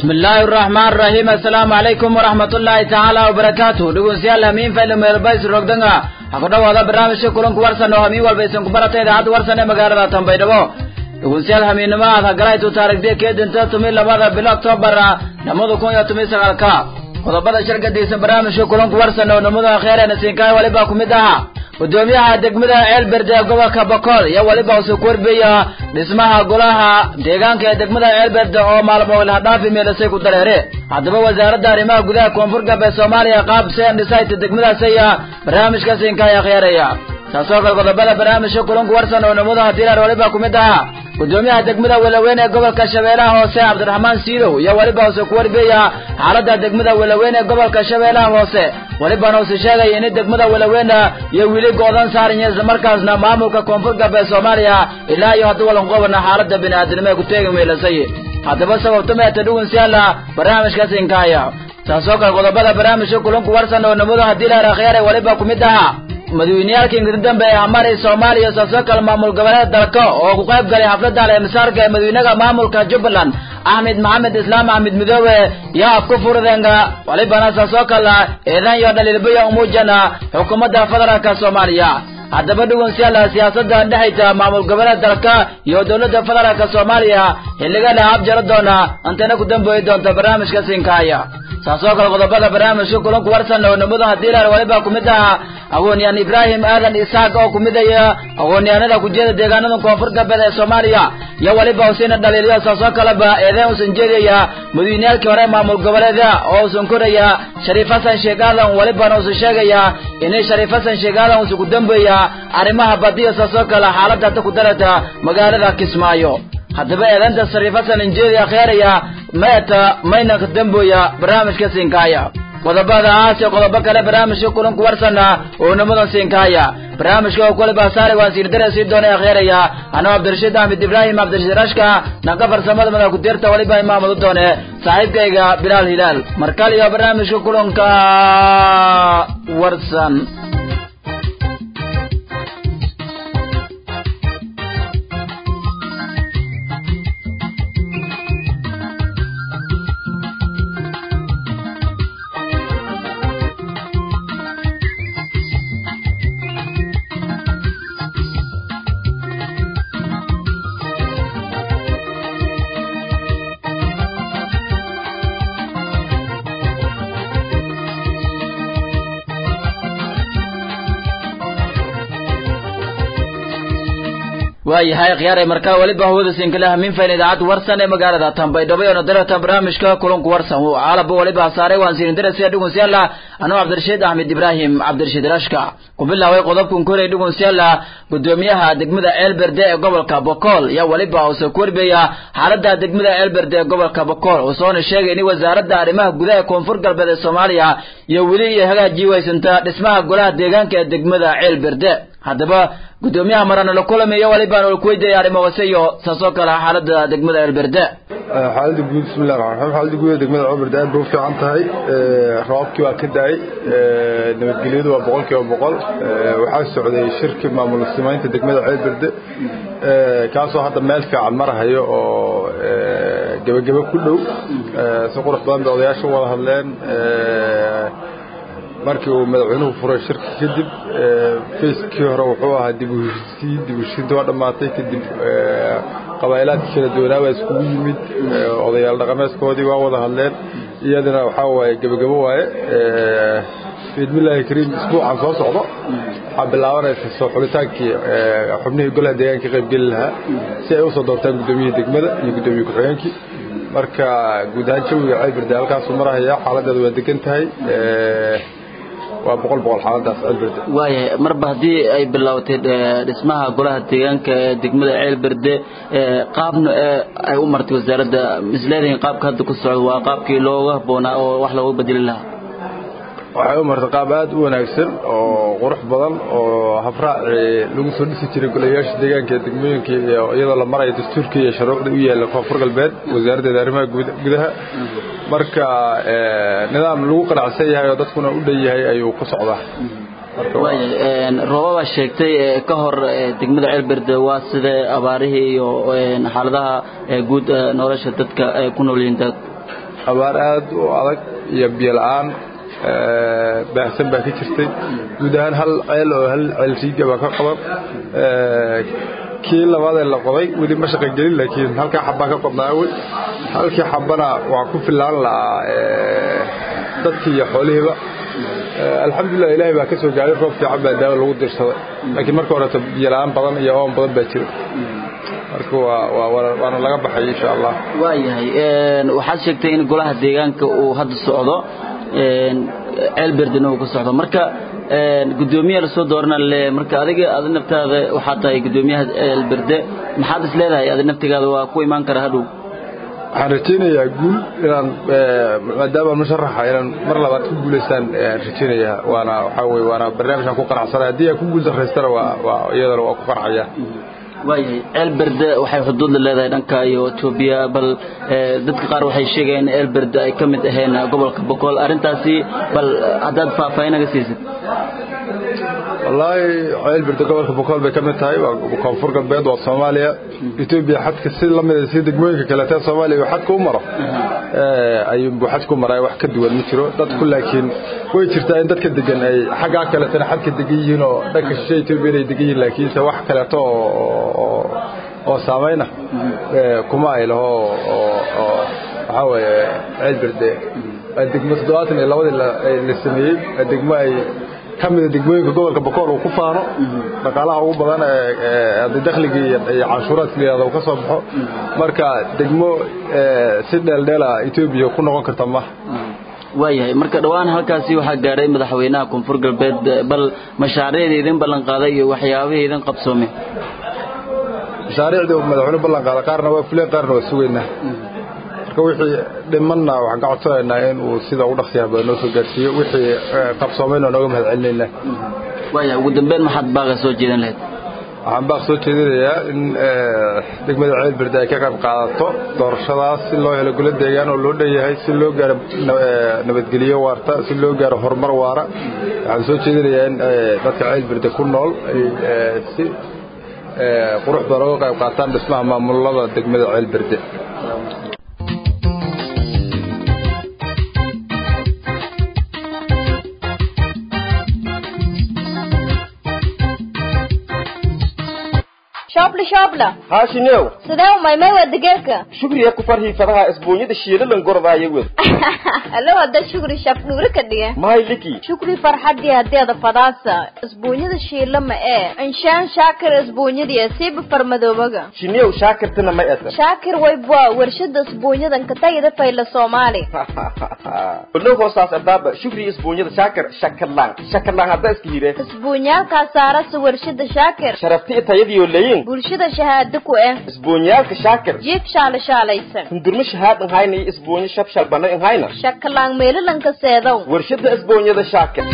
bismillaahi araxmaan raxiim assalaamu calaykum waraxmatullaahi tacaala wabarakaatu dhegeystayaal hamiin fayla meelbays rogdanga ha ku dhawaada barnaamijka kulanku warsan oo hamiin walba isan ku barata idaacadda warsan ee magaalada tanbaydhabo dhegeystayaal hamiinnimo aad hagalaytu taarigdiya keedinta tumi labada bilo octoobar namada kun iyo tumi sagaalka qodobada shirkadiisa barnaamijka kulanku warsan oo namada kheerena siinkaay waliba ku mid aha gudoomiyaha degmada ceelberde ee gobolka bokool iyo weliba usu korbeya dhismaha golaha deegaanka ee degmada ceelberde oo maalmo ilhadhaafi meelasay ku dareere haddaba wasaaradda arrimaha gudaha koonfur galbeed soomaaliya qaab seen dhisayta degmadaasaya barnaamijka siinkaaya khyaaraya taasoo kale qodobada barnaamijka kulanku warsan oo namada hadiilar waliba ku mid aha gudoomiyaha degmada welaweyn ee gobolka shabeellaha hoose cabdiraxmaan siidow iyo weliba use ku warbeeya xaaladda degmada welaweyn ee gobolka shabeellaha hoose welibana use sheegaya in degmada welaweyna iyo wili go-dan saaraya islamarkaasna maamulka koonfur galbeed soomaaliya ilaa iyo haddii walan qobana xaaladda bini'aadanimo ee ku teegi meelasay haddaba sababta meeta dhugunsiyaala barnaamijka sinkaaya taasoo kale qodobada barnaamijka kulanku warsan oo namadu haddii la akhyaare weliba ku mid aha madaweyneyaalka ingridambe ee amaray soomaaliya saasoo kale maamul goboleed dalka oo ku qayb galay xafladda aleemisaarka ee madawynaha maamulka jubbaland axmed maxamed islaam axmed midoobe iyo afku furdenga walibana saasoo kale eedan iyo dhaliilbaya umuujana xukuumadda federaalka soomaaliya haddaba dhugunsiyaala siyaasadda dhexaysa maamul goboleed dalka iyo dowladda federaalka soomaaliya xilliga la habjaro doona antana ku dambooyi doonta barnaamijka sinkaaya saasoo kale qodobada barnaamijka kulanku warsan oo namadu hadiilar waliba ku mid aha aqoon-yahan ibraahim aadan isaaq oo ku midaya aqoon-yahanada kujeeda deegaanada koonfur galbeed ee soomaaliya iyo weliba usiina dhaliiliyo saasoo kaleba eedeen usan jeedaya madaweyneyaalkii hore maamul goboleeda oo usan koraya shariif xasan sheekh aadan welibana usan sheegaya inay shariif xasan sheekh aadan usan ku dambeeya arrimaha badiya saasoo kale xaaladda hadda ku darata magaalada kismaayo haddaba eedaynta shariif xasan injeedi akhyaaraya meeta mayna ka dambooya barnaamijka siinkaaya qodobada aas iyo qodobo kale barnaamijka kulanku warsana oo namadan siinkaaya barnaamijka oo kule baasaare waan siirdare sii doonay akhyaaraya anoo cabdirashiid axmed ibraahim cabdirashiid rashka dhanka farsamada madax ku-deerta waliba imaamadu doone saaxiibkayga bilaal hilaal markal iyo barnaamijka kulanka warsan waayahay khiyaaray markaa weliba hawada sinkale hamiin fayn idaacadda warsan ee magaalada tanbaydhabo ee nadarata barnaamijka kulanku warsan caalaba weliba saaray waan siinin darasiya dhugunsiyaala anuu cabdirashiid axmed ibraahim cabdirashiid rashka ku bilaaway qodobkan koray dhugunsiyaala gudoomiyaha degmada ceelberde ee gobolka bokool iyo weliba uuse ku warbeeya xaaladda degmada ceelberde ee gobolka bokool usoona sheegay in wasaaradda arrimaha gudaha ee koonfur galbeed ee soomaaliya iyo weli iyo hagaajii waysanta dhismaha golaha deegaanka ee degmada ceelberde haddaba gudoomiyaha marana la kulamayo walibaan ol kuweydiaya arrimo hoose iyo saasoo kale xaaladda degmada ceelberde xaaladda guud bismillahi raxmaan raxiim xaaladda guud ee degmada ceelberde aad bay u fiican tahay roobkii waa ka da-ay nabadgelyadu waa boqol kiiba boqol waxaa socday shirki maamul simaynta degmada ceelberde kaasoo hadda meel fiican marahayo oo gebagebe ku dhow si qurux badan bay odayaasha u wada hadleen markii uu madaxweynuhu furay shirka kadib fayskii hore wuxuu ahaa dib u heshiisiin dib u heshiisiinta waa dhammaatay kadib qabaa'ilaadkii kala duwanaa baa iskugu yimid odayaal dhaqameedkoodii waa wada hadleen iyadana waxaa waaye gebagabo waaye biidmillaahi kariim isbuucan soo socdo waxaa bilaabanaysa soo xulitaankii xubnihii golaha deegaanka ka qaybgeli lahaa si ay usoo doortaan guddoomiyihii degmada iyo guddoomiye ku-xigeenkii marka guud ahaan jawiga ceelberde halkaasuu marahaya xaaladeedu waa degan tahay waa boqol boqol xaaladaas ceelberde waayahay marba haddii ay bilaabatay dhismaha golaha deegaanka ee degmada ceelberde qaabna ay u martay wasaaradda misleedahin qaabka hadda ku socdo waa qaabkii looga habboonaa oo wax looga bedeli lahaa waxay u martay qaab aad u wanaagsan oo qurux badan oo habraaci lagu soo dhisi jiray golayaasha deegaanka ee degmooyinka iyadoo la marayo dastuurka iyo shuruucda u yaalla koonfur galbeed wasaaraddeeda arrimaha gudaha marka nidaam lagu qanacsan yahay oo dadkuna u dhan yahay ayuu ku socdaa roobabaa sheegtay ka hor degmada ceelberde waa sida abaarihii iyo xaaladaha guud nolosha dadka ay ku nool yihiin abaar aad u adag iyo biyo la-aan baahsan baa ka jirtay guud ahaan hal ceel oo hal ceel riiga baa ka qaban kii labaadee la qoday weli ma shaqagelin laakiin halkaa xabbaa ka qodnaa awel halkii xabbana waa ku filaan la'aa dadkii iyo xoolihiiba alxamdulilah ilaahay baa ka soo gaaray roob fiican baa daawo lagu dirsaday laakiin marka horeeto biyo la-aan badan iyo oon badan baa jira marka waa waana laga baxay insha allah waayahay waxaad sheegtay in golaha deegaanka uu hadda socdo ceelberdena uu ka socdo marka gudoomiya lasoo doorana le marka adiga adi naftaada waxaa tahay gudoomiyaha ceelberde maxaad is leedahay adi naftigaada waa ku imaan kara hadhow waxaan rajaynayaa guul inaan maadaama musharaxa inaan mar labaad ku guulaystaan rajaynayaa waana waxaa weye waana barnaamijkan ku qanacsanay haddii aan ku guul daraystana waa waa iyadana waa ku qanacaya waayahay ceelberde waxay xuduud la leedahay dhanka iyo etoobiya bal dadka qaar waxay sheegayaan in ceelberde ay ka mid aheen gobolka boqol arrintaasi bal haddaad faahfaahinaga siisid wallaahi ceelberde gobolka boqol bay ka mid tahay waa koonfur galbeed waa soomaaliya etoobiya xadka si lamida si degmooyinka kaleetee soomaaliya uu xadka u maro ayuunbuu xadka u maraa wax ka duwan ma jiro dadku laakiin way jirtaa in dadka degan ay xaggaa kaleetana xadka degan yihiin oo dhanka shishe etoobiya inay degan yihiin laakiinse wax kaleeto oo oo saamayna kuma ay laho oo waxaa weeye ceelberde degmo toddobaatan iyo labadii la sameeyey degmo ay ka mida degmooyinka gobolka bokool uu ku faano dhaqaalaha ugu badan ee dakhligii iyo canshuuraadka layihahdo uu ka soo baxo marka degmo si dheeldheela etoobiya ku noqon karta ma waayahay marka dhowaan halkaasi waxaa gaadhay madaxweynaha koonfur galbeed bal mashaariicda idin ballan qaaday iyo waxyaabihii idin qabsoomay mashaariicdii madaxweyne ballan qaaday qaarna waa fuleen qaarna waa sugaynaa marka wixii dhimanna waxaan ka codsanaynaa in uu sida ugu dhaqsiyaha badan noo soo gaarsiiyo wixii qabsoomayna nooga mahad celinaynaa waaya ugu dambeyn maxaad baaqa soo jeedin lahayd waxaan baaq soo jeedinayaa in degmada ceelberde ay ka qayb qaadato doorashadaas si loo helo golo deegaan oo loo dhan yahay si loo gaaro nabadgelyo waarta si loo gaaro horumar waara waxaan soo jeedinayaa in dadka ceelberde ku nool ay si qurux badan uga qayb qaataan dhismaha maamulada degmada ceelberde shoobla shoobla haashinew sidee umaymay waa digeerka shugriya ku farhii fadaha isbuunyada shiilalan gordaayo wed allo hadda shukri shaf dhuuri ka dhige mahay liki shukri farxadii hadeeda fadaasa isbuunyada shiila ma ee inshaan shaakir isbuunyadiya siiba farmadoobaga shinew shaakirtana ma esa shaakir waybwa warshada isbuunyadan katagida fayla soomaali olow hoosaas ardaaba shugriya isbuunyada shaakir shakalaan shakalaan hadda iska hire isbuunyaalkaa saarasa warshada shaakir sharafti tayadiyo leyin bulshada shahaado ku eh isbuunyaalka shaakir jiif shaala shaalaysan hundurma shahaad inhayna iyo isbuunyo shabshal bana inhayna shakalaan meelalanka seedow warshada isbuunyada shaakir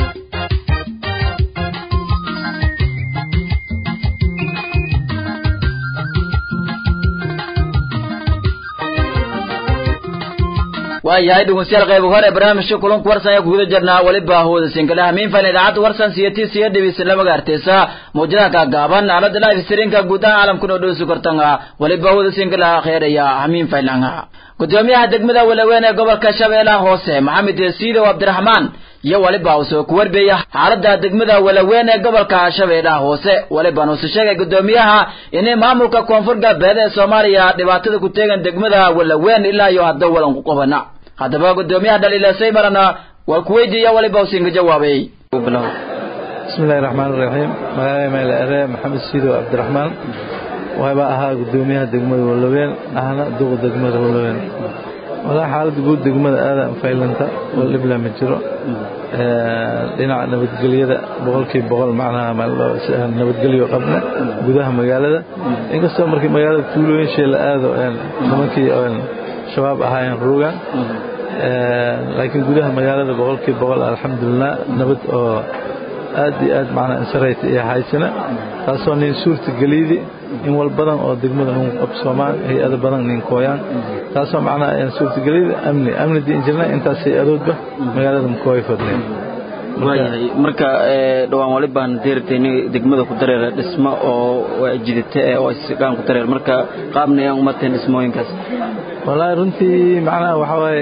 waayahay dhegeystayaal qayb hore barnaamijka kulanku warsan ayaa kuguda jirnaa weliba hawada sinkalaha miinfan idaacadda warsan siyati siya dhibisa lama gaarteysa mawjadaha kaagaaban aalada live streamka guud ahaan caalamkuna oo dhowsi kortanga weliba hawada sinkalaha kheeraya hamiinfaylanga gudoomiyaha degmada walaweyn ee gobolka shabeellaha hoose maxamed siidow cabdiraxmaan iyo weliba uu soo kuwarbeeya xaalada degmada walaweyn ee gobolka shabeellaha hoose weliba nuusu sheegay gudoomiyaha inay maamulka koonfur galbeed ee soomaaliya dhibaatada ku teegan degmada walaweyn ilaa iyo hadda walan ku qabana haddaba gudoomiyaha dhaliilasay marana waa ku weydiiya weliba usinka jawaabay بسم الله الرحمن الرحيم magacay meel ere maxamed siidow cabdiraxmaan waxaaba ahaa gudoomiyaha degmada walaweyn ahna duqa degmada walaweyn walaa xaaladda guud degmada aada faylanta oo dhibla ma jiro dhinaca nabadgelyada boqolkiiba boqol macnaha nabadgelyo qabna gudaha magaalada inkastoo markii magaalada tuulooyin shee la aado nimankii shabaab ahaayeen ruugan laakiin gudaha magaalada boqolkiiba boqol alxamdulilah nabad oo aad iyo aad macnaa insarayta iyo haysana taasoo nin suurta geliydi in wal badan oo degmada nin qabsoomaan hay-ado badan nin kooyaan taasoo macnaa suurta geliydi amni amni diin jirna intaas hay-adoodba magaalada mkooy fadneen waayahay marka dhawaan wali baan deertayni degmada ku dareera dhismo oo jidite oo isgaan ku dareer marka qaabna ayaan umateen dhismooyinkaas wallaahi runtii macnaha waxaa waaye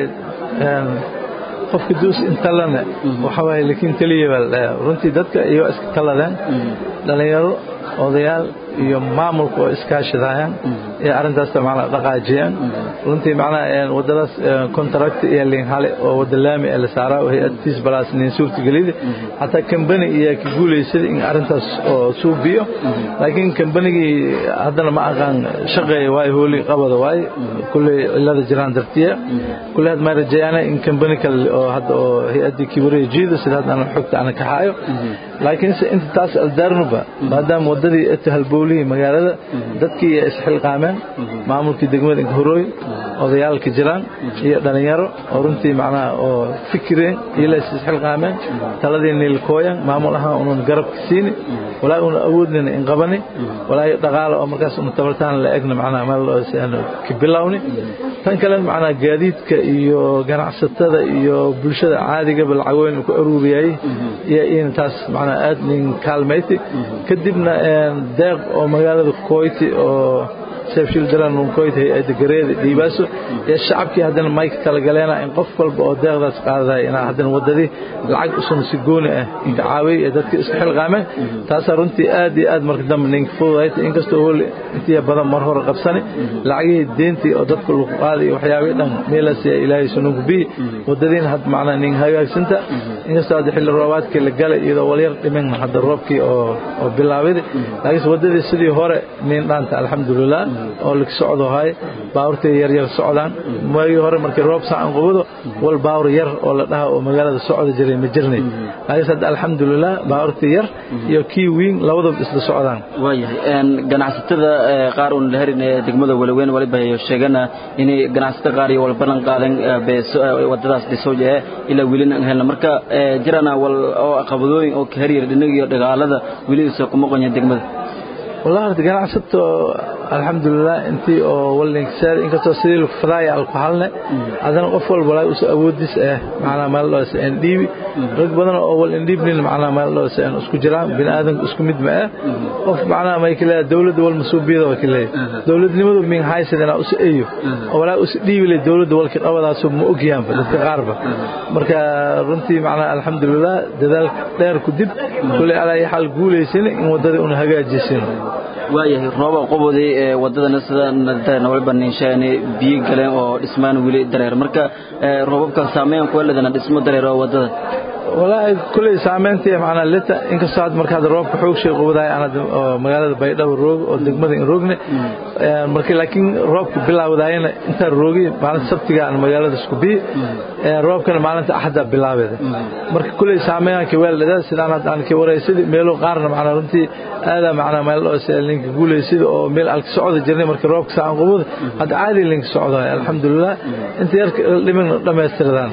qofka duus intalana waxa waaye laakiin keliya baa la dhahaa runtii dadka iyo iska taladeen dhalinyaro odayaal iyo maamulka oo iskaashadayaan ee arrintaas macnaa dhaqaajiyaan runtii macnaa wadadaas contract iyo linhale oo wada laami ee la saaraa oo hay-adtiis balaas nin suurtagelida xataa kambani iyo ka guulaysada in arrintaas oo suubiyo laakiin kambanigii haddana ma aqaan shaqeeya waayo hooli qabada waaye kulley cilada jiraan dartiya kulley had maa rajayaana in kambani kale oo hadda oo hay-addii kibareya jiida sida hadda ana xogta ana kaxaayo laakiinse inta taas aldaarnuba maadaama wadadii eta halbowlihii magaalada dadkii iyo isxilqaameen maamulkii degmada inkhorooy odayaalka jiraan iyo dhalinyaro oo runtii macnaha oo fikireen iyo la isxilqaameen taladii niilkooyan maamul ahaan unan garabka siini walaa una awoodnina in qabani walaa dhaqaale oo markaas una tabartaan la egna macnaha meel ka bilowni tan kale macnaha gaadiidka iyo ganacsatada iyo bulshada caadigaba lacagooyin ku aruuriyay iyo in taas macnaha aad nin kaalmayti kadibna deeq oo magaalada koyti oo seefshil dalan koyti hay-adda gareeda dhiibaaso ee shacabkii haddana mayka talagaleena in qof walba oo deeqdaas qaadaday inaa haddana wadadii lacag usan si gooni ah inka caawiyay ee dadka iska xilqaameen taasaa runtii aad iyo aad marka dambe ninka fududayta inkastoo hool intiya badan mar hore qabsani lacagihii deentii oo dadka lagu qaaday waxyaabihii dhan meelaas ilaahay sunuunku biyi wadadiina had macnaa nin hagaagsanta inkastoo hadda xilli roobaadkii la galay iyadoo walyar dhimin hadda roobkii oo oo bilaabay laakiinse wadadii sidii hore nin dhaanta alxamdulilah oo laga socdo hay baawurtii yar yar socdaan maagii hore markii roob saacan qubado wal baawur yar oo la dhaha oo magaalada socda jiray ma jirnay laakiinse hadda alxamdulilah baawurtii yar iyo kii wiin labadaba isla socdaan waayahay ganacsatada qaar uun la herin ee degmada walaweyn waliba ay sheegana inay ganacsatada qaar iyo wal ballan qaadan wadadaas dhisooja ee ilaa welina aan helna marka jirana wal oo caqabadooyin oo ka heryar dhinaga iyo dhagaalada weli isa kuma qonya degmada والله horta ganacsato alxamdulilah intii oo walinkisaar inkastoo sidii lagu fadaaya alku halne haddana qof walba walaa usa awoodis ah macnaa meel dhoos aan dhiibi rag badan oo wal indhiibnin macnaa meel dhoos aan isku jiraan bini aadanka isku mid ma ah qof macnaa may kale dawladda wal masuubiyada waa kale dawladnimadu min haysadana usa eeyo oo walaa usa dhiibi leh dawladda walka qabadaas ma ogyaanba dadka qaarba marka runtii macnaa alxamdulilah dadaal dheer ku dib kulli alaa xal guulaysan in wadada una hagaajisin waayahay rooba qobodii ee wadadana sida nadana waliba ninshaani biyo galeen oo dhismaan weli dareer marka roobabka saameyn ku leedana dhismo dareer oo wadada walaahi kulay saameyntii macnaa lita inkastoo had marka hadda roobka xoog shay qubadaay aan oo magaalada baydhabo roog oo degmada in roogne markii laakiin roobka bilaawdaayna intaan roogi maalinta sabtiga aan magaalada isku biyi roobkana maalinta axadda bilaabeeda marka kulay saameynanka weeldhada sidaan hadda aan ka waraysid meelo qaarna macnaa runtii aadaa macnaa meel oo linka guulaysida oo meel alka socda jirnay markii roobka saan qubada hadda caadi linka socda alxamdulilah inta yar dhimin dhammaystiradaan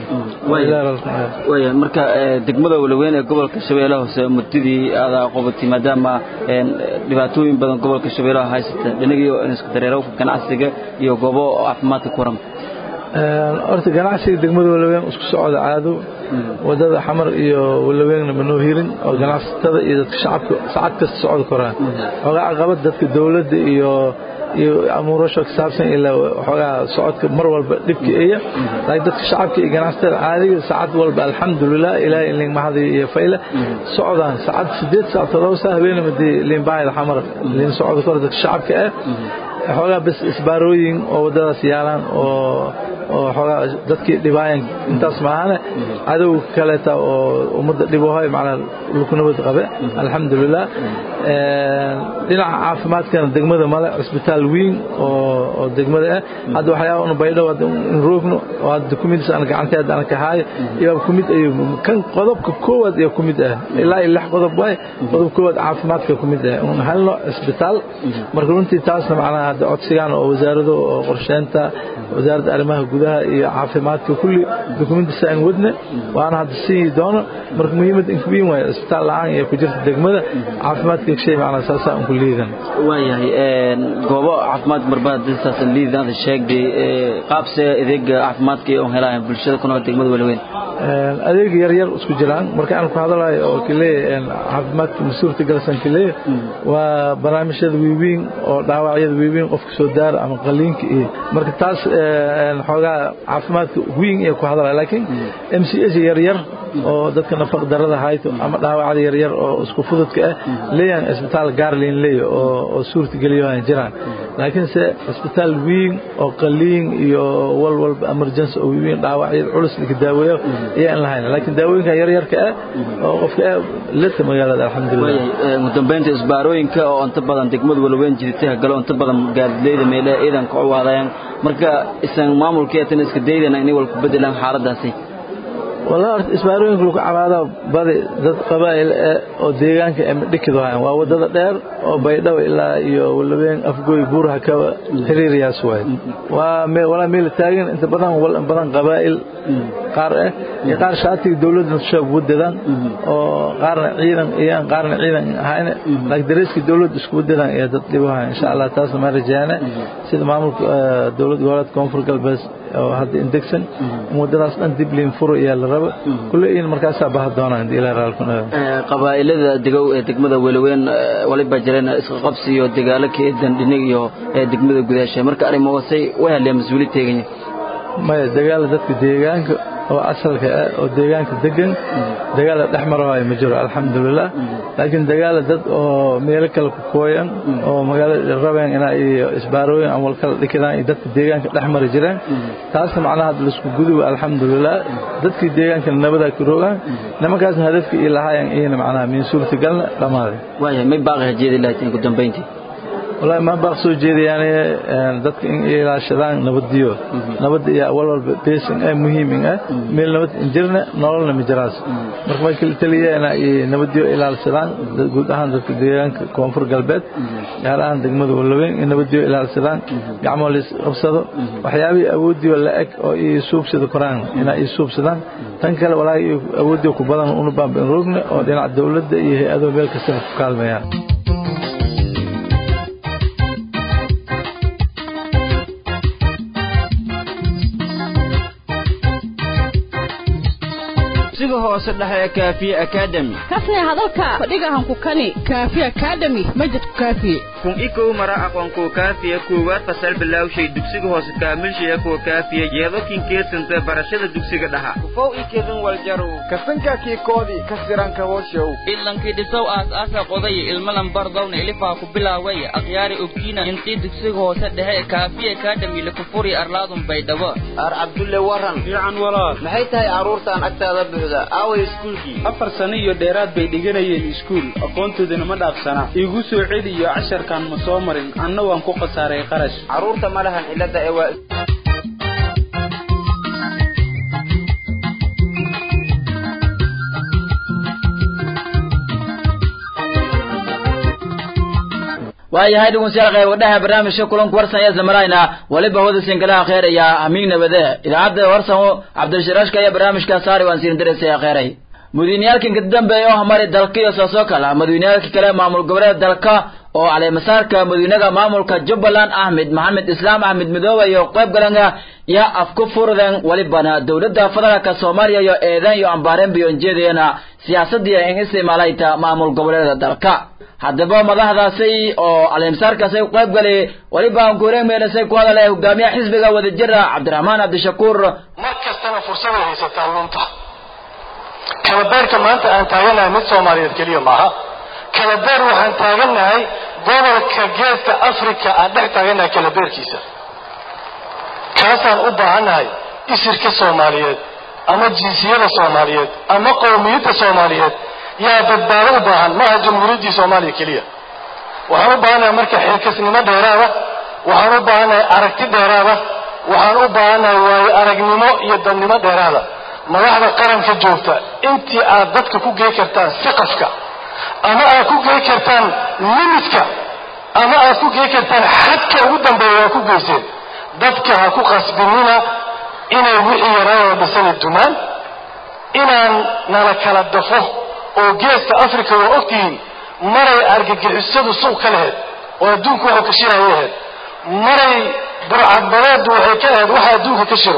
waaya marka degmada walaweyn ee gobolka shabeellaha hoose muddadii adaa qobatay maadaama dhibaatooyin badan gobolka shabeellaha haysata dhinagii isku dareerowka ganacsiga iyo goobo caafimaadka ku waran horta ganacsiga degmada walaweyn isku socda caado wadada xamar iyo walaweynna manoo hirin oo ganacsatada iyo dadka shacabka saacad kasta socda koraan xoogaa caqabad dadka dowladda iyo iyo amuurasho ka saabsan ilaa waxoogaa socodka mar walba dhibka eya laakiin dadka shacabka iyo ganacsatada caadiga saacad walba alxamdulilah ilaahay in liinmahadi iyo fayle socdaan saacad sideed saac todoba saa habeenamadii liinbaahida xamar liin socda kor dadka shacabka ah xoogaa bas isbaarooyin oo waddadaas yaalaan oo oo xoogaa dadkii dhibaayan intaas maahane cadow kaleeta oo ummadda dhibohay macnaa lukunabad qabe alxamdulilah dhinaca caafimaadkana degmada male cisbitaal weyn oo degmada ah hadda waxyaaba una baydhow in roogno oo hadda kumidis aan gacanteeda aan ka haayo iyaaba kumid ayuu kan qodobka koowaad iyo kumid ah ilaa iyo lix qodob waay qodob koowaad caafimaadka kumid ah un helno cisbitaal marka runtii taasna macnaha hadda codsigaan oo wasaarado oo qorsheynta wasaaradda arrimaha gudaha iyo caafimaadka kulli dukumentisa aan wadne waana hadda sii doono marka muhiimad inkubiin waayo cisbitaal la-aan iyo ku jirta degmada caafimaadka shay macnaa saasaa unku liidan waayahay goobo caafimaad marbaadisaasan liidan sheegday qaabse adeega caafimaadka ee on helaaya bulshada ku nool degmada walaweyn adeeg yar yar isku jiraan marka aan ku hadalayo oo kaleeya caafimaadka mas-uulka galsan kaleeya waa barnaamijyada waaweyn oo dhaawacyada waaweyn qofka soo daara ama qaliinka iyo marka taas xoogaa caafimaadka weyn iyo ku hadalaya laakiin m c s yar yar oo dadka nafaq darada hayto ama dhaawacda yar yar oo isku fududka ah leeyahan isbitaal gaarlin leeya oo suurta geliyo jiraan laakiin se isbitaal weyn oo qaliin iyo wal walba emergency oo weyn dhaawacyada culus laga daaweeyo ayaan lahayn laakiin daawooyinka yar yarka ah oo qofka leta magaalada alxamdulilah ugu dambeynta isbaarooyinka oo inta badan degmada walweyn jirtay galo inta badan gaadiidleyda meelaha ciidanka u waadayaan marka isan maamulkeetan iska daydana inay wal ku bedelaan xaaladaasi والله isbaarooyinka lagu cabaado badi dad qabaa'il oo deegaanka ay dhikid waayaan waa wadada dheer oo baydhabo ilaa iyo walaween afgooy buuraha ka xiriiriyaas waay waa meel walaa meel taagan inta badan wal badan qabaa'il qaar ah iyo qaar shaatiga dawladda shaqo wadadaan oo qaarna ciidan iyo qaarna ciidan ahayn laakiin dareeska dawladda isku wadadaan ee dad dhibaha insha Allah taas ma rajaana sida maamulka dawladda gobolka koonfur galbeed oo hadda indegsan wadadaas dhan dib liin furo iyo la rabo kulli in markaas baa doonaan ilaa raalkuna qabaa'ilada degow ee degmada walaweyn waliba jireen isqa qabsi iyo dagaalo ka eedan dhinig iyo degmada gudaasha marka arrimo wasay way hadleen mas'uuliyad teeganya maya dagaal dadka deegaanka oo asalka ah oo deegaanka degan dagaal dhex marayo ma jiro alxamdulilah laakiin dagaal dad oo meelo kale ku kooyan oo magaalada rabeen inay isbaarooyin ama wal kala dhikidaan iyo dadka deegaanka dhex mari jireen taasna macnaha hadda laisku guduba alxamdulilah dadkii deegaanka nabada ku rogaan nimankaasna hadafkii ii lahaayeen iyana macnaha min suurtagalna dhammaaday waayahay may baaqi hajeedi lahayd ugu dambeyntii والله ما بقى سو جيدي يعني دك إن إلى شدان نبديو نبد يا أول أول بيس إن مهم إن ميل نبد إنجرنا نقول مجراس مركب كل تليه أنا نبديو إلى شدان قلت أهان دك ديان كونفور قلبت يعني أهان دك مدو ولوين نبديو إلى شدان يعمل أبصده وحيابي أودي ولا أك أو يسوب سيد القرآن هنا يسوب سدان تنكل ولا أودي كبران ونبان بين ركن أو دين الدولة يه هذا بيلك سنة كلمة يعني dugsiga hoose dhexe ee kaafiye academy kasne hadalka fadhigahan ku kani kaafiye academy majidku kaafiye kun ikow mara aqoonkuwa kaafiya koowaad fasal bilowshay dugsiga hoose kaamilshaya kuwa kaafiya yeedokin keesanta barashada dugsiga dhaha kufow ikedin waljarow kasanka kiikoodii ka siranka hooshow ilankii dhisow aas-aasa qodaya ilmalan bardowna ilifaa ku bilaaway akhyaari ogtiina intii dugsiga hoose dhexe kaafiye academy lakufuri arlaadun baydhabo ar cabdulle waran fiican walaal maxay tahay carruurtan agtaada buuxda aaway iskuulkii afar sano iyo dheeraad bay dhiganayeen iskuul aqoontoodana ma dhaafsana iigu soo celiyo casharkan ma soo marin anna waan ku khasaaray qarash carruurta ma lahan cilada ee waa waayahay dhegeystayaal qayb wadhaha barnaamijka kulanka warsan ee zamarayna waliba hooda sinkalaha kheer iyo hamiig nabade idaacadda warsan cabdishiraashka iyo barnaamijka saari waan siin dareysaya kheeray madaxweyneyaalkan ka dambeeya oo hamari dalka iyo saasoo kale madaxweyneyaalka kale maamul goboleed dalka oo caleemasaarka madaxweynaha maamulka jubbaland axmed maxamed islaam axmed midoobe iyo qayb galanga yaa afku furden walibana dowladda federaalka soomaaliya iyo eedan iyo ambaareen biyonjeedayana siyaasadii in isticmaalayta maamul goboleeda dalka haddaba madaxdaasi oo caleemasaarkaasi u qayb galay weliba aan kureemeynasay ku hadalay hogaamiyaha xisbiga wadajira cabdiraxmaan cabdishakuur mar kastana fursaday haysataa lunta kalabeerka maanta aan taaganahay mid soomaaliyeed keliya maaha kalabeer waxaan taaganahay gobolka geeska africa aan dhex taaganahay kalabeerkiisa kaasaan u baahannahay isirka soomaaliyeed ama jinsiyada soomaaliyeed ama qowmiyadda soomaaliyeed yaa badbaado u baahan maaha jamhuuriyaddii soomaaliya keliya waxaan u baahannahay marka xilkasnimo dheeraada waxaan u baahannahay aragti dheeraada waxaan u baahannahay waayo aragnimo iyo dadnimo dheeraada madaxda qaranka joogta intii aad dadka ku gey kartaan siqafka ama aad ku gey kartaan limitka ama aad ku gey kartaan xadka ugu dambeeya waa ku geyseen dadka ha ku qasbinina inay wixii yaraayoo dhisani dumaan inaan nala kala dafo oo geeska africa waa ogtihiin maray argagixisadu suuq ka lahayd oo adduunku waxuu ka shiraya ahayd maray burcadbadeedu waxay ka ahayd waxa adduunka ka shiro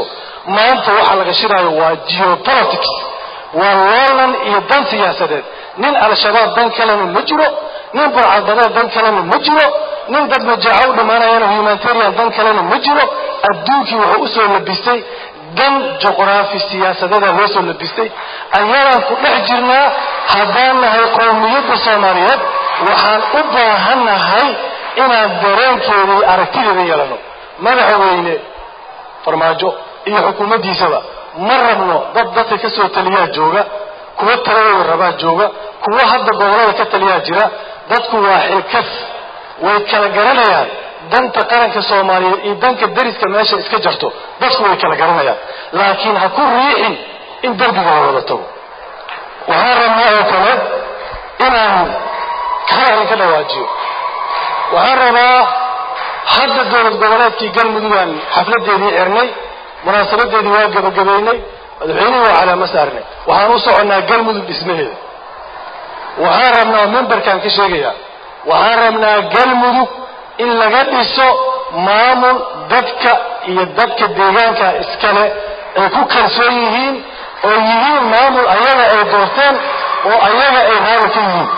maanta waxaa laga shiraayo waa geopolitics waa loolan iyo dan siyaasadeed nin al-shabaab dan kalena ma jiro nin barcadbadeed dan kalena ma jiro nin dad majaaco u dhammaanayana humanitarian dan kalena ma jiro adduunkii wuxuu usoo labistay dan juqraafi siyaasadeeda loo soo labistay ayadaan ku dhex jirnaa haddaan nahay qowmiyadda soomaaliyeed waxaan u baahannahay inaan dareenkeeda iyo aragtideeda yeelano madaxweyne farmaajo iyo xukuumaddiisaba ma rabno dad dadka ka soo taliyaa jooga kuwa taladooda rabaa jooga kuwa hadda gobolada ka taliyaa jira dadku waa xilkas way kala garanayaan danta qaranka soomaaliyeed iyo danka dariska meesha iska jarto dadku way kala garanayaan laakiin ha ku riixin in derbiga la wada tago waxaan rabnaa oo kale inaan kalarin ka dhawaajiyo waxaan rabaa hadda dowlad goboleedkii galmudugaan xafladeedii xirnay munaasabadeedii waa gabagabaynay madaxweynihii waa calaamo saarnay waxaan u soconnaa galmudug dhismaheeda waxaan rabnaa mimbarkaan ka sheegayaa waxaan rabnaa galmudug in laga dhiso maamul dadka iyo dadka deegaanka iskale ay ku kalsoon yihiin oo yihiin maamul ayaga ay doorteen oo ayaga ay raali ka yihiin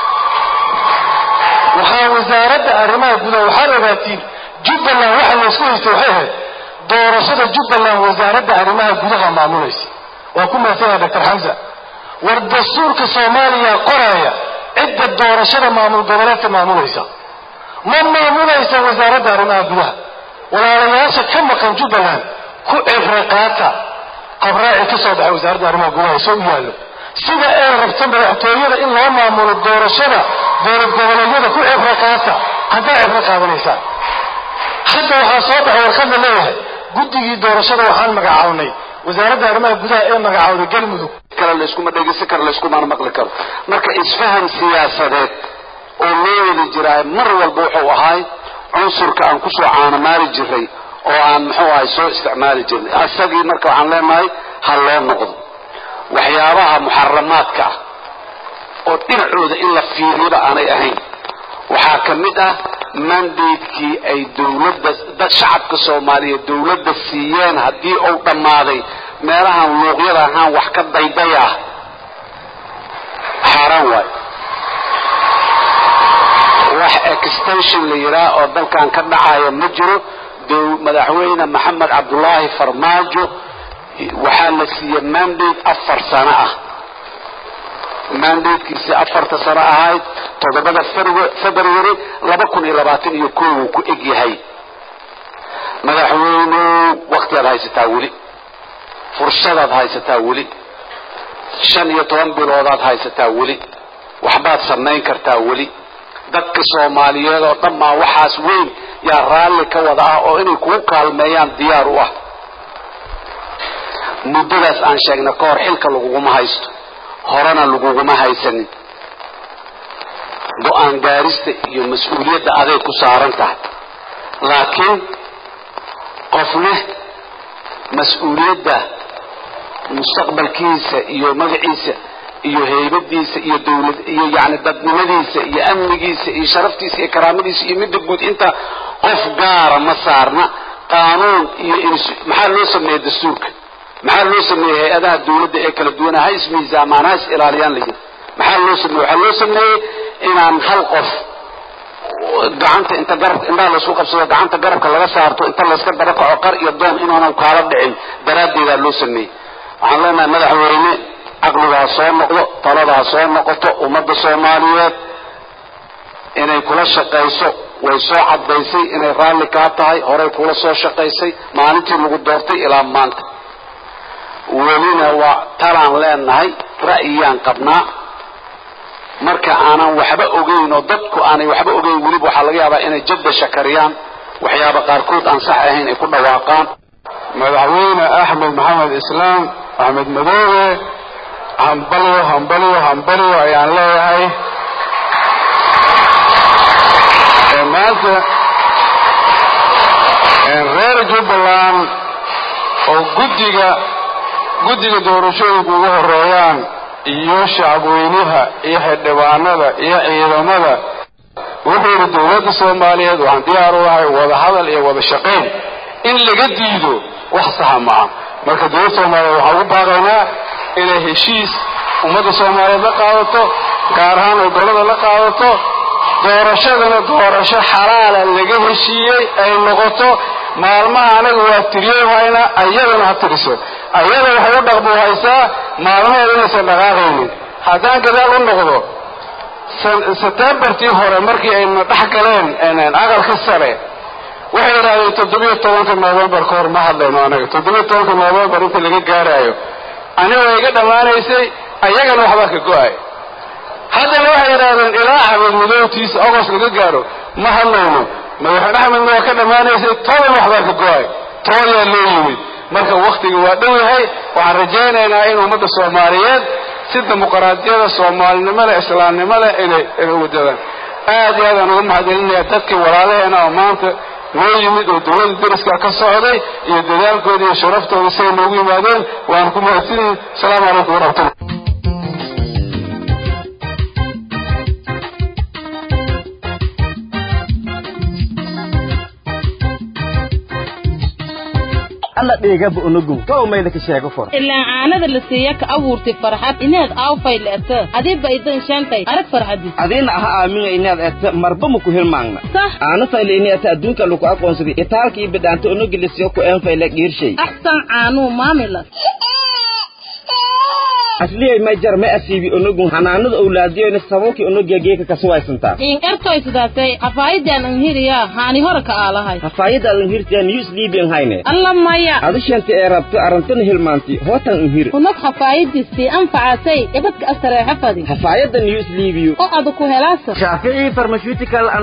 waxaa wasaaradda arrimaha gudaha waxaad ogaatiin jubbaland waxa laysku haystay waxay ahayd doorashada jubbaland wasaaradda arrimaha gudaha maamulaysa waa ku mahadsanyaha doctor xamsa war dastuurka soomaaliya qoraya cidda doorashada maamul goboleedka maamulaysa ma maamulaysa wasaaradda arrimaha gudaha walaalayaasha ka maqan jubbaland ku cibro qaata qabraaci ka soo baxay wasaaradda arrimaha gudaha soo u yaallo sida ay rabta madaxtooyada in loo maamulo doorashada dowlad goboleedyada ku cibro qaata haddaa cibro qaadanaysaan hadda waxaa soo baxay warqad la leeyahay guddigii doorashada waxaan magacawnay wasaaradda arrimaha gudaha ee magacaawday galmudug kale layskuma dhegeysan karo layskumana maqli karo marka isfahan siyaasadeed oo loo wada jiraa mar walba wuxuu ahay cunsurka aan kusoo caanamaali jiray oo aan muxuu ahay soo isticmaali jirnay asagii marka waxaan leenahay ha loo noqdo waxyaabaha muxaramaadka ah oo dhinacooda in la fiiriyaba aanay ahayn waxaa ka mid ah mandatekii ay dowladda dad shacabka soomaaliyeed dowladda siiyeen haddii uu dhammaaday meelahan luuqyada ahaan wax ka dayday ah xaaraan waayo wax extension la yidhaah oo dalkan ka dhacaya ma jiro madaxweyne maxamed cabdulaahi farmaajo waxaa la siiyey mandate afar sano ah mandatekiisi afarta sano ahayd toddobada february laba kun iyo labaatan iyo kow uu ku eg yahay madaxweynew waktiaad haysataa weli fursadaad haysataa weli shan iyo toban biloodaad haysataa weli waxbaad samayn kartaa weli dadka soomaaliyeed oo dhan maa waxaas weyn yaa raalli ka wada ah oo inay kugu kaalmeeyaan diyaar u ah muddadaas aan sheegna ka hor xilka laguguma haysto horena laguguma haysanin go-aan gaarista iyo mas-uuliyadda aday ku saaran tahay laakiin qofne mas-uuliyadda mustaqbalkiisa iyo magaciisa iyo heybadiisa iyo dawlad iyo yani dadnimadiisa iyo amnigiisa iyo sharaftiisa iyo karaamadiisa iyo midda guud inta qof gaara ma saarna qaanuun iyo maxaa loo sameeyey dastuurka maxaa loo sameeyey hay-adaha dawladda ee kala duwana ha ismiisaamaan ha is ilaaliyaan layidhi maxaa loo sameeyey waxaa loo sameeyey inaan hal qof gacanta inta garab indhaha laysku qabsado gacanta garabka laga saarto inta layska daba kaco qar iyo doon inaanan kaala dhicin daraaddeedaa loo sameeyey waxaan leenahay madaxweyne caqliga ha soo noqdo talada ha soo noqoto ummadda soomaaliyeed inay kula shaqayso way soo caddaysay inay raalli kaa tahay horay kula soo shaqaysay maalintii lagu doortay ilaa maanta welina waa talaan leenahay ra'yiyaan qabnaa marka aanan waxba ogeyn oo dadku aanay waxba ogeyn weliba waxaa laga yaabaa inay jadda shakariyaan waxyaaba qaarkood aan sax ahayn ay ku dhawaaqaan madaxweyne axmed maxamed islaam axmed madoobe hambalyo hambalyo hambalyo ayaan leeyahay maanta reer jubbaland oo guddiga guddiga doorashooyinku ugu horeeyaan iyo shacabweynaha iyo xildhibaanada iyo ciidamada wuxuu yidhi dowladda soomaaliyeed waxaan diyaar u ahay wada hadal iyo wada shaqayn in laga diido wax saxa maaha marka dowladda soomaaliyeed waxaa ugu baaqaynaa inay heshiis ummadda soomaaliyeed la qaadato gaar ahaan gobollada la qaadato doorashadana doorasho xalaala laga heshiiyey ay noqoto maalmaha anaga waa tiriyohayna ayadana ha tiriso ayada waxay u dhaqmo haysaa maalmaheeda inaysan dhaqaaqaynin haddaan gadaal u noqdo setembartii hore markii ayna dhex galeen aqalka sare waxay yidhahdeen toddobiyo tobanka novembar ka hor ma hadlayno anaga toddobiyo tobanka novembar inta laga gaaraayo aniga iga dhammaanaysay ayagana waxbaa ka go-ay haddana waxay yidhahdeen ilaa axmed madowtiisa ogos laga gaaro ma hadlayno madaxweyne axmedna waa ka dhammaanaysay toban waxbaa ka go-ay tooyaa loo yimid marka waktiga waa dhow yahay waxaan rajaynaynaa in ummadda soomaaliyeed si dimuqraadiyada soomaalinimada islaamnimada inay inay wadadaan aad iyo aadaan uga mahadcelinaya dadkii walaalaheena oo maanta noo yimid oo dowladda dariska ka socday iyo dadaalkooda iyo sharaftooda siday noogu yimaadeen waan ku mahadsanyihin asalaamu calaykum waraxmatullah alla dhigaba unugu kow mayda ka sheego for ilaa caanada la siiya ka abuurtay farxad inaad aawfay le'ta adiba idan shaantay arag farxadis adiina aha aaminga inaad eta marba maku hilmaangna sax aana fayle ini eta adduunka lagu aqoonsaday itaalka iyo bidhaanta unugi lasiyo ku een fayle dhiirshay axsan caanuu maamilas asliyay may jar ma asiibi unugu hanaanada owlaadiyoyna sababkii unugiya geeka kasuwaysantaa in ertoy sidaasay hafaayidan anhiriyaa haani hore ka aalahay hafaayada lanhirtiya news libian hayne alla maya adishanta ee rabto arantana hilmaanti hootan unhir unug hafaayadistii anfacasay ibadka astareexa fadi hafaayada news libiyo oo adu ku helaasa shaafici pharmaceutical and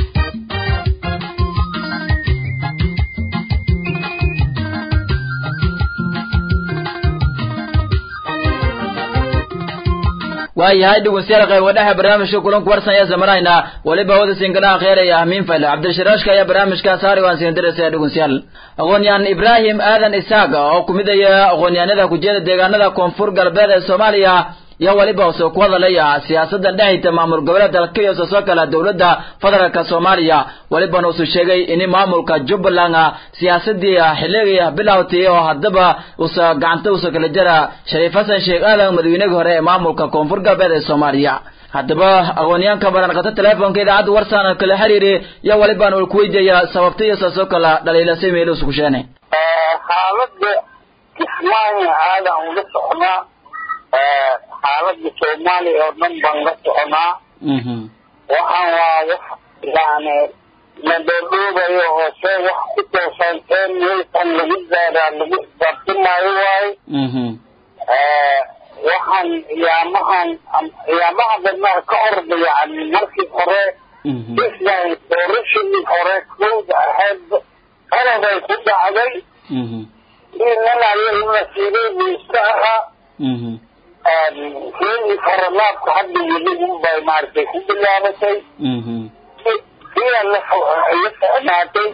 waayahay dhegeystayaal qayb wadhaha barnaamijka kulanku warsan ayaa samarayna weliba wada sinkanaha kheeraya ahmiin fayle cabdishiraashka ayaa barnaamijka saari waan siin diraysa dhegeystayaal aqoonyahan ibraahim aadan isaaq oo kumidaya aqoonyahanada kujeeda deegaanada koonfur galbeed ee soomaaliya iyo weliba soo ku hadalaya siyaasadda dhexayta maamul goboleed dalka iyo soo kala dowladda federaalka Soomaaliya walibana uu sheegay in maamulka Jubbaland siyaasadii xilliga bilowtay oo hadaba uu gacanta uu kala jira Shariif Hassan Sheikh Aadan madaxweynaha hore ee maamulka Koonfur Galbeed ee Soomaaliya haddaba aqoonyahanka baran qata telefoonka idaacadda warsan kala xiriiray iyo walibana uu ku weydiiyay sababta iyo soo kala dhaliilasay meel uu ku sheenay xaaladda kismaayo aadan uga socnaa xaaladda soomaaliya oo dhan baan la soconaa waxaan waa wax yani madadhoobayo oo see wax ku toosan ee meelkan lagu gaaraa lagu isbaartimaayo waaye waxaan iyaamahan iyaamaha dadnaha ka orda yani markii hore islan doorashadii hore kowda ahayd qaladay ku dhacday inalaayonasiibay buu iska ahaa kii faralaabka hadda weli unbay maaragtay ku bilaabatay kiyaa la la socnaatay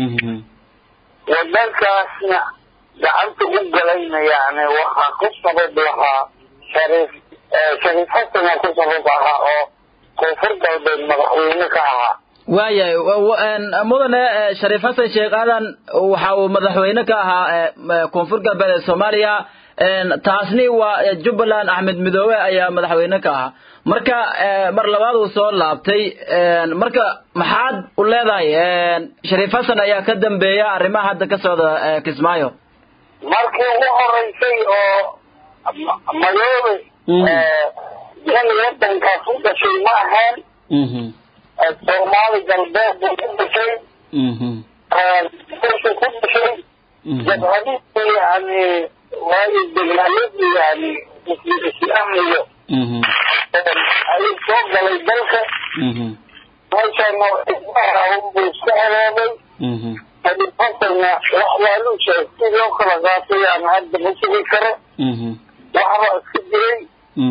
wadankaasna gacanta u galayna yani waxaa ku sabab lahaa shariif shariif xasana ku sabab ahaa oo koonfur galbeed madaxweyne ka ahaa waayahay mudane shariif xasan sheekh aadan waxa uu madaxweyne ka ahaa koonfur galbeed ee soomaaliya taasni waa jubbaland axmed midoobe ayaa madaxweyne ka ahaa marka mar labaad uu soo laabtay marka maxaad u leedahay shariif xasan ayaa ka dambeeya arrimaha hadda ka socda kismaayo markii ugu horeysay oo madoobe nin wadankaas u dhashay ma ahayn soomaali galbeed buu ku dhashay meeshu ku dhashay jabhadihii yani waayo dagaaladii yani islaamiyo ayuu soo galay dalka meeshana buu iska heleelay xasanna wax waalu sheeg si loo kala qaatay yani hadda ma sugi karo waxba iska jiray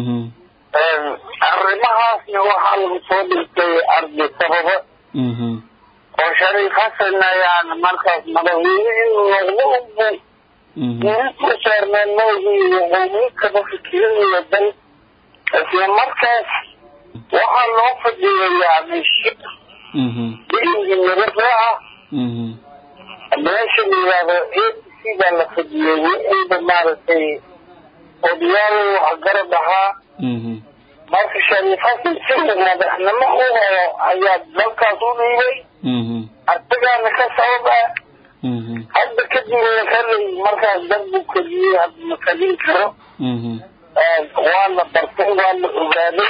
arrimahaasna waxaa lagu soo dhigtay ardi sababa oo shariif xasanna yani markaas madaxweyne inuu noqdo unbu ku saarneen moogii wuxuu kaba fikirinayo dal isla markaas waxaa loo fadhiyay yani shir biingi nabada ah meesha la yidhaahdo a c halkii baa la fadhiyey wixiiba maaragtay odayaal wax garab ahaa marka shariif xasan sida madaxnimo u helo ayaa dalkaas u dhiibay asagaana ka sabab ah hadda kadibna kalay markaas darbu keliyey hadda ma kalin karo waa la bartay waa la ogaaday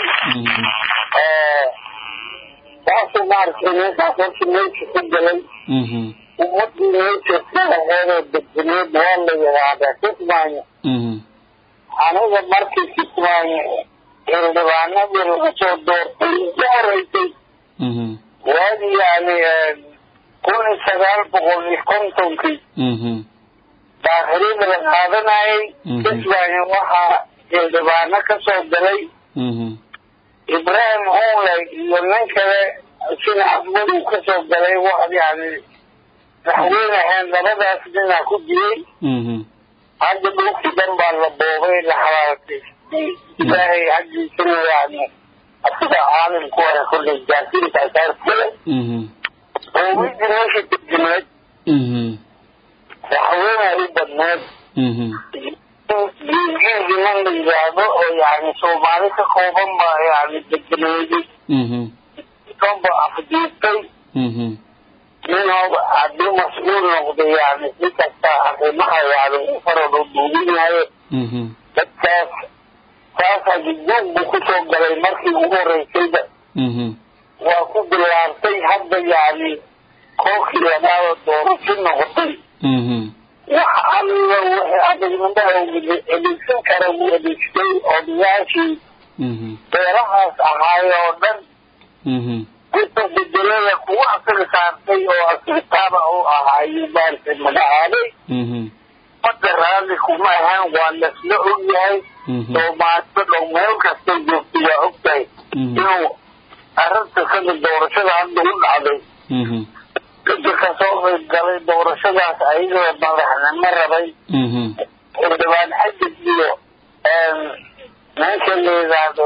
saasuu maaragtay ninkaas horta meesha ku galay ummadii meesha sidaheedoo degdeneed waa la yidhaahdaa kismaayo aniga markii kismaayo xildhibaanadii laga soo doortay ugu horeysay waagi yani kun iyo sagaal boqol iyo kontonkii daakhilida la qaadanayay kismaayo waxaa xildhibaano ka soo galay ibrahim hunley iyo nin kale sina axmed uu ka soo galay wax yani madaxweyne ahayn labadaas ninaa ku jiray hadda dhulkii dhan baa la boobay la xalaaltay ilaahay xaggiisana yani asiga caalimku hore kolley jaasiinta asaarkale boobidii meesha degneed madaxweyne u badneed giilgiman la yidhaahdo oo yani soomaali ka kooban baa yani degneeday kanba afdiirtay ninooba haddii mas-uul noqday yani si kasta arrimaha yani u farado duuginaayo dadkaas saasaa gudguug buu kusoo galay markii ugu horeysayba waa ku bilaartay hadda yani kookii lagaada doorasho noqotay wax alla wixii adagnimada adeegsan kara wuu adeegsaday odayaashii beerahaas ahaay oo dhan inta bedelada kuwa asaga saartay oo asirtaaba u ahaayo maaragtay magacaabay badda raalli kuma ahaan waa lasla ogyahay soomaalida dhow meel kastay joogtay waa ogtahay inuu arrinta sida doorashada hadda u dhacday dadka kasoo qayb galay doorashadaas ayagoo madaxnimo rabay xildhibaan xadig iyo meesha la yidhaahdo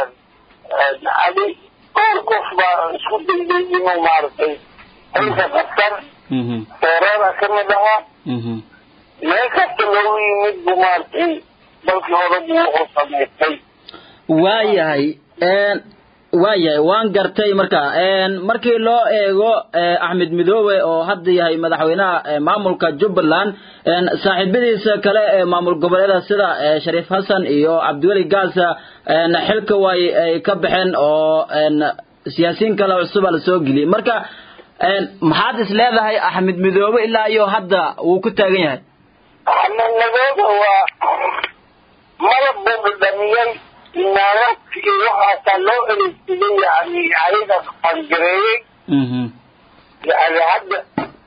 cali dhowr qof baa isku dayday inuu maaragtay xilka qabsan seereeda ka mid ahaa meel kasta loogu yimid buu maaragtay dalkii hore buu wuxuu samaystay waayahay waayahay waan gartay marka markii loo eego axmed midoobe oo hadda yahay madaxweynaha maamulka jubbaland saaxiibadiisa kale ee maamul goboleeda sida shariif xasan iyo cabdiweli gaasa xilka way ay ka baxeen oo siyaasiyiin kale cusuba la soo geliyey marka maxaad is leedahay axmed midoobe ilaa iyo hadda wuu ku taagan yahay axmed midoobe waa malab buu dhadhamiyey imaaraadka iyo waxaasaa loo eleysiday yani ayaga fangareeyey yani hadda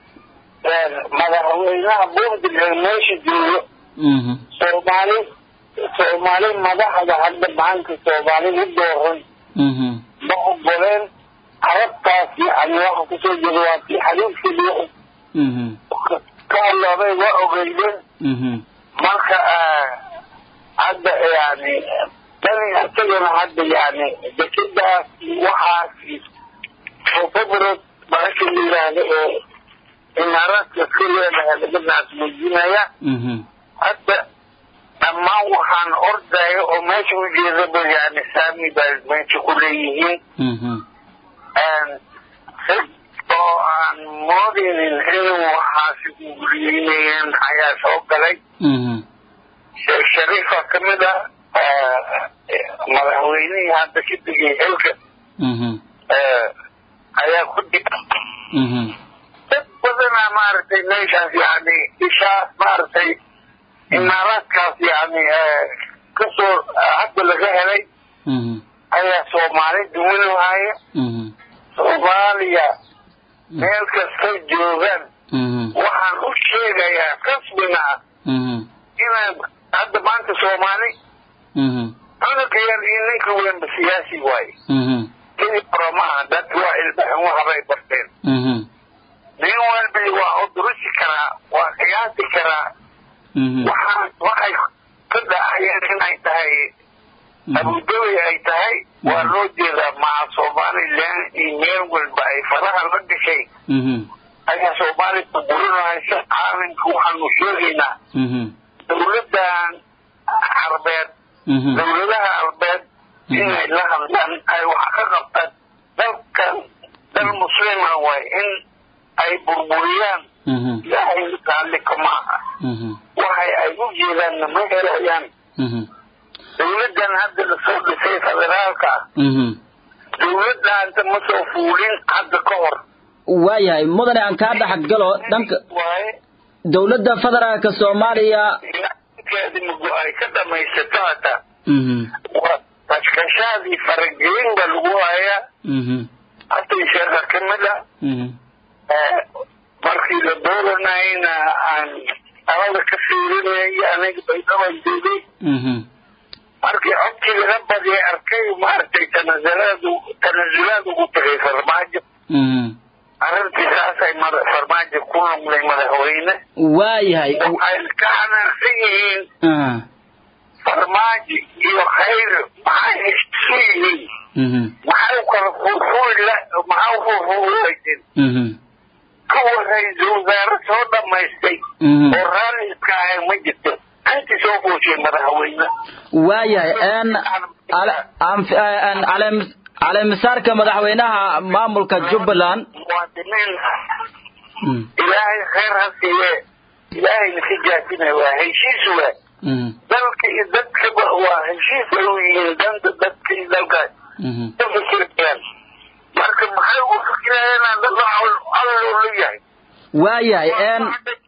madaxweynaha puntland meesha joogo soomaali soomaali madaxda hadda maanta soomaali u dooran ma ogoleen carabtaas yani waxa kusoo jira waa kii xaliifkii ka hadloobay waa ogeydeen marka hadda yani tani isagana hadda yani dekedaas waxaas february marka la yidhaahdo oo imaaraadka ka leedahay laga naasmuujinaya hadda dhammaan waxaan ordaya oo meesha u jeedaba yani saami baa meesha ku leeyihiin oo aan moodeynin inuu waxaasi guriyeynayeen ayaa soo galay sheekh shariifa ka mid ah madaxweynihii hadda ka degay xilka ayaa ku dib dad badanaa maaragtay meeshaas yani ishaas maaragtay imaaraadkaas yani kasoo hadda laga helay ayaa soomaali duwanahaya soomaaliya meel kastay joogaan waxaan u sheegayaa rasmina ah inaan hadda maanta soomaali cunuga yar iyo ninka weynba siyaasi waaye keli hore maaha dadka waa ilbaxin waxbay barteen nin walba waa udurusi karaa waa qiyaasi karaa waxaan waxay ka dhacayeen inay tahay abudabi ay tahay waa loo jeedaa maca somalilan iyo meel walba ay faraha la gashay ayaa soomaaliya burburinaysa caalamka waxaanu sheegaynaa dawladdan carbeed dawladaha carbeed inay la hadlaan ay wax ka qabtaan dalkan dal muslima waay in ay burburiyaan ilaahay raalli kama aha waxay ay u jeedaanna ma helayaan dawladdan hadda lasoo dhisay federaalka dawladdaanta ma soo fuulin hadda ka hor waayahay mudane aan kaa dhex galo dhanka dawladda federaalka soomaaliya keedi mugo ay ka dhamaysato hata kashkashaadii faragelin baa lagu hayaa hatay sheeka ka mid a markii la dooranayna aan alada ka fiirinayay aniga baydaban joogay markii codkii laga badiyay arkay maaragtay tanasulaad tanasulaad ugu tagay farmaajo arrintii saasay mada farmaajo ku noqday madaxweyne waayahay waxay ka xanaaqsan yihiin farmaajo iyo khayr maxay isu yihiin maxay kala furfuri la maxaa furfuraysin kuwa ra-iisul wasaare soo dhamaystay oo raalli iska ahay ma jirto inti soo fuushay madaxweyne waayahay caleemisaarka madaxweynaha maamulka jubbaland muwaadiniin ilaahay khayr ha siiye ilaahayna ka jaasinay waa heshiis waa dalka iyo dadkaba waa heshiis ay u yihiin danta dadka iyo dalkaas ka fikirayaan marka maxay ugu fikirayaan dad alloola yahay waayahay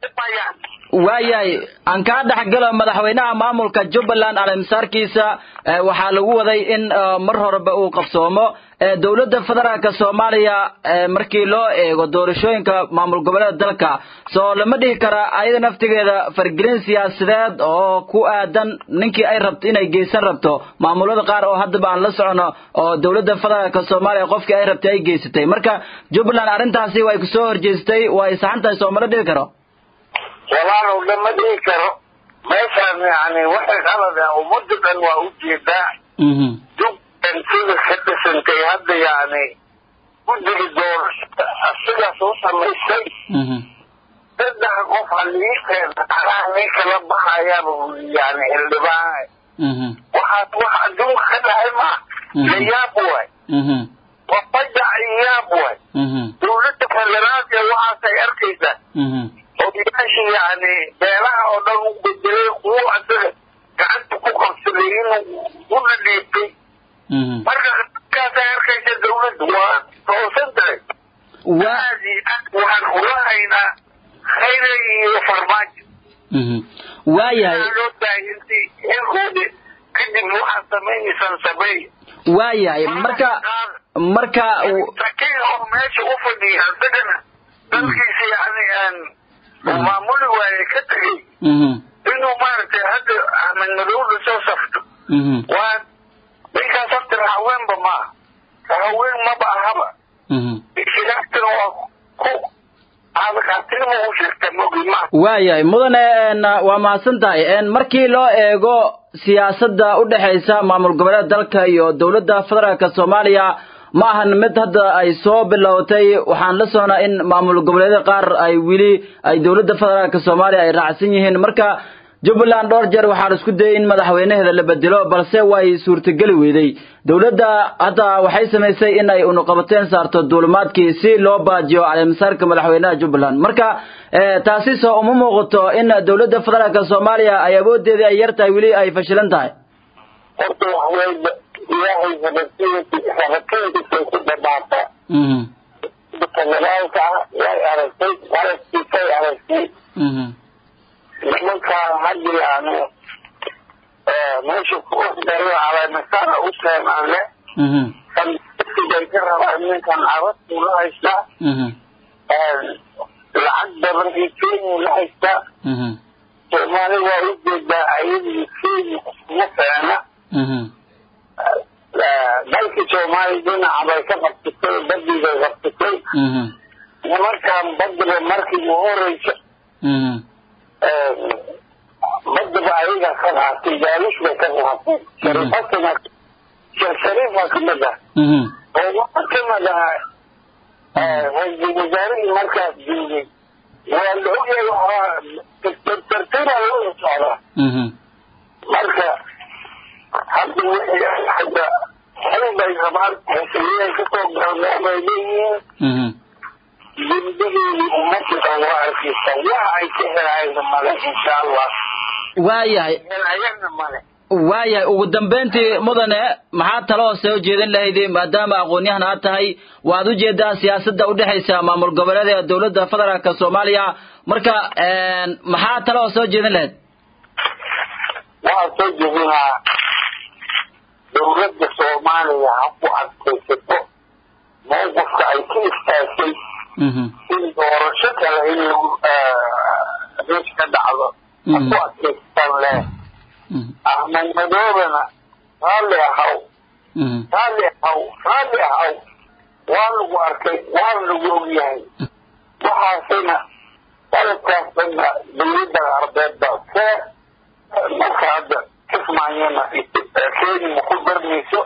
waayahay aan kaa dhex galo madaxweynaha maamulka jubbaland caleemisaarkiisa waxaa lagu waday in mar horeba uu qabsoomo dowladda federaalka soomaaliya markii loo eego doorashooyinka maamul goboleeda dalka soo lama dhihi kara ayada naftigeeda fargelin siyaasadeed oo ku aadan ninkii ay rabto inay geysan rabto maamulada qaar oo haddaba aan la socono oo dowladda federaalka soomaaliya qofkii ay rabtay ay geysatay marka jubbaland arrintaasi way kusoo horjeestay way saxan tahay soo mala dhihi karo walaalow lama dhihi karo meeshaan yani waxay qalad ah ummadda dhan waa u jeedaa jubbaland sida ka dhisantay hadda yani guddiga doorashada asigaas u samaystay saddex qof haliikeeda alaha nin kala baxayaaba yani xildhibaan waxaas wax adduunka ka dhahay maa la yaab waay waa fajac iyo yaab waay dawladda federaalka waxaasay arkaysaa odayaashii yani beelaha oo dhan u bedelay kuwo asaga gacanta ku qabsaday inuu u dhadhiibtay marka kaasay arkaysa dawladda waa toosan tahay aadi aad waxaan kula haynaa khayra iyo farmaajo waayahay loo daayinti xilkoodi kadib waxaad samaynaysaan sameey waayahay marka marka sakiin oo meesha u fadhiya isagana dalkiisa yani aan maamuli waaye ka tegay inuu maaragtay hadda axmed madowda soo safto waa ninkaas horta haweenba maaha haween maba ahaba shigaagtana waa ku aadakaatirma u sheegta mogi ma waayahay mudane waa mahadsan tahay markii loo eego siyaasadda u dhexaysa maamul goboleeda dalka iyo dowladda federaalka soomaaliya ma ahan mid hadda ay soo bilowtay waxaan la soconaa in maamul goboleedyada qaar ay weli ay dowladda federaalka soomaaliya ay raacsan yihiin marka jubbaland dhowr jeer waxaa la isku dayay in madaxweynaheeda la bedelo balse way suurtageli weyday dowladda hadda waxay samaysay in ay unuqabateen saarto duulimaadkii si loo baajiyo caleemisaarka madaxweynaha jubbaland marka taasi soo uma muuqato in dowladda federaalka soomaaliya ay awoodeedii ay yar tahay weli ay fashilan tahay horta waxweyba ilaahay rabatiinkiisay ku dhamaata federaalka ah way aragtay qalabkiisay aragtay nimankaa hadda yani meesha ku ordayo caleemisaara u seenaale bay ka rabaan ninkan carabtuu la haystaa lacag badan iyo kenya la haystaa soomaali waa u jeedaa ayadii kenya iskuma feena dalkii soomaaliya dhinaca bay ka qabsatay badii bay qabsatay nimankan badiba markii u horeysa badaba ayaga ka qaatay gaalish bay ka qaatay shariifatana sheekh shariifa ka mid ah oo waxaa ka mid ah ra-iisul wasaarihii markaas joogay waa la ogyahay waxaa tartiibaa loo socdaa marka hadda wixii hadda xil bay rabaan xisbiyay kasoo galmeen bay leeyihiin dembigeedii ummadda waa arkaysa wax ay ka helayna male insha allah waayahay helayana male waayahay ugu dambayntii mudane maxaa taloo soo jeedin lahayd maadaama aqoon-yahan aad tahay waad u jeedaa siyaasadda udhexaysa maamul goboleeda ee dowladda federaalka soomaaliya marka maxaa taloo soo jeedin lahayd waxaa soo jeedinaa dowladda soomaaliya ha ku adkaysato mowqifka ay ka istaagtay in doorasho kale in lagu meesha ka dhacdo ha ku adkaysataan leh ahmed madoobena raalli ahaw raalli ahaw raalli ahaw waa lagu arkay waa lagu ogyahay waxaasina qaladkaas dhanna dowladda arbeed baa see marka hadda kismaayana kenya ma ku darmayso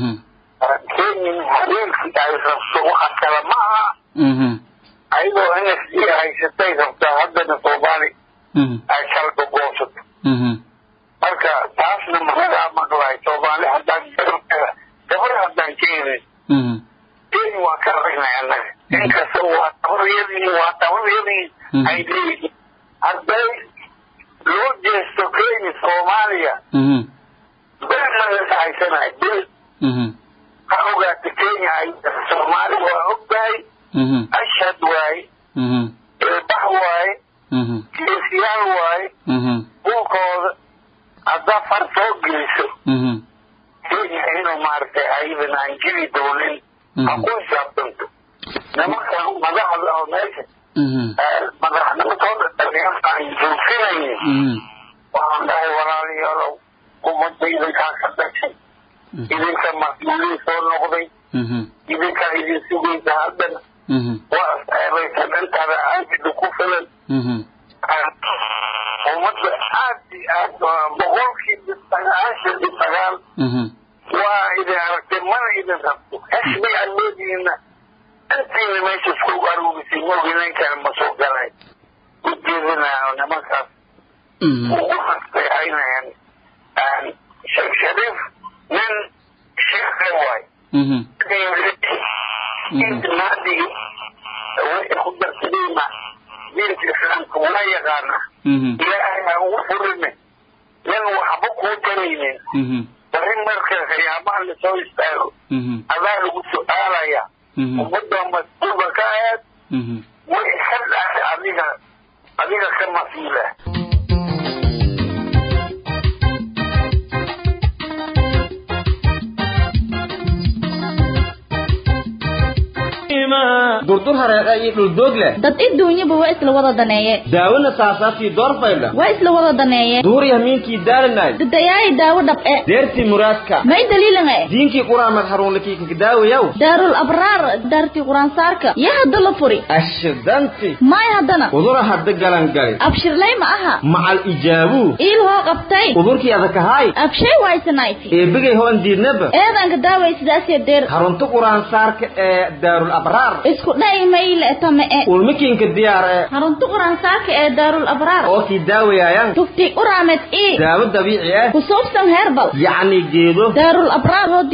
kenya habeenkii ay rabto waxa kale ma aha ayadoo n s d haysatay rabtaa haddana soomaali ay kala gogoosato marka taasna managaa maqlahay soomaali haddaan gabar haddaan keenin kenya waa ka aragnay annaga inkasta waa tabaryadii waa tabaryadii ay leeyihiin hadday loo jeesto kenya soomaaliya bil maga haysanahay bil ha ogaata kenya ay soomaali waa ogtahay ashhad waaye ilbax waaye geesiyaal waaye dhulkooda haddaa far soo geliso kenya inuu maaragtay ayadan aan jiri doonin ha ku xisaabtanto nimankan madaxda oo meesha madaxnimadooda dhalinyarta aan joogsanaynin waxaan dhahay walaalayaalow ummadda idinkaa ka dhashay idinka mas-uuliin soo noqday idinkaa idin sugaysa haddana waa aseebaysan intaada aagida ku filan ummadda aad iyo aad boqolkiiba sagaashan iyo sagaal waa idin aragtay mana idin rabto xisbi aad leedihiinna intiina meesha isku aruurisay mooginayn kale ma soo galay ujeedinaayo nimankaas ugu nasteexaynayaan sheekh shariif nin sheekhe waay inta maadigi wixii ku darsadayna diinka islaamka waa yaqaana ilaahay ha ugu furine nin waxba kuu taraynin bari marka khiyaabaha lasoo istaago adaa lagu su-aalaya ummadda mas-uulka ka aheed way ka dhahay adiga adiga ka mas-uula durdur hareeqa iyo dhuldoog leh dad iduunyaba waa isla wada daneeye daawona saasaaftii doorfaydha waa isla wada daneeye duur yamiinkii daalanay dadayaayi daawo dhab'e deertii muraadka may daliilanga e diinkii quraamad haruunlakii kakadaawayaw daarul abraar daartii quraansaarka yaa hadda la furi ashidanti maay haddana udura hadda galangali abshirlay ma aha macal ijaabuu iil hoo qabtay udurkii adakahaay abshay waysanayti eebigay hoon diidnaba eedanka daaway sidaasee deer harunta quraansaarka ee daarul abraar isku dhayi mayle etame e ulmikiinka diyaar ee harunta quraansaarka ee daarul abraar oo kii daawayaayan tufti uraamed ii daawo dabiici ah kusuubsan herbal yacni geedo daarul abraar hoo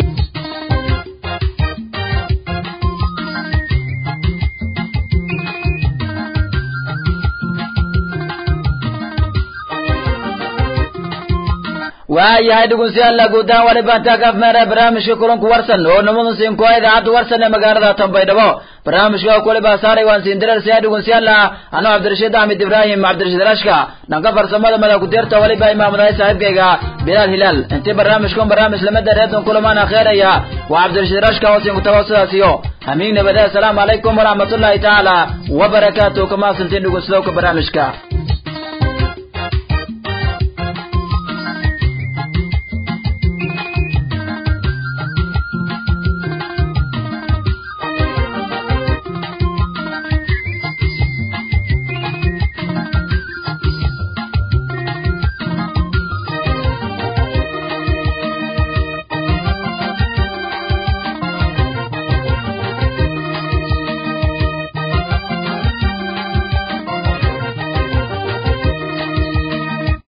waayahay dhegeystayaal guudahaan waliba taagaaf meera barnaamijka kulanku warsan oo namadu siin ku idaacadda warsan ee magaalada Tanbaydhabo barnaamijka oo kale saaray waan siin dirar si dhegeystayaal ano Cabdirashiid Ahmed Ibrahim Cabdirashiid Rashka nanka farsamada mada ku deerta waliba imaamada saaxiibkayga Bilal Hilal inta barnaamijkan barnaamij lamada reedan kulamana khayraya waa Cabdirashiid Rashka oo siin ku tawaasulaasiyo amiin nabada assalamu alaykum wa rahmatullahi ta'ala wa barakatuh kama santiin dhegeystayaal barnaamijka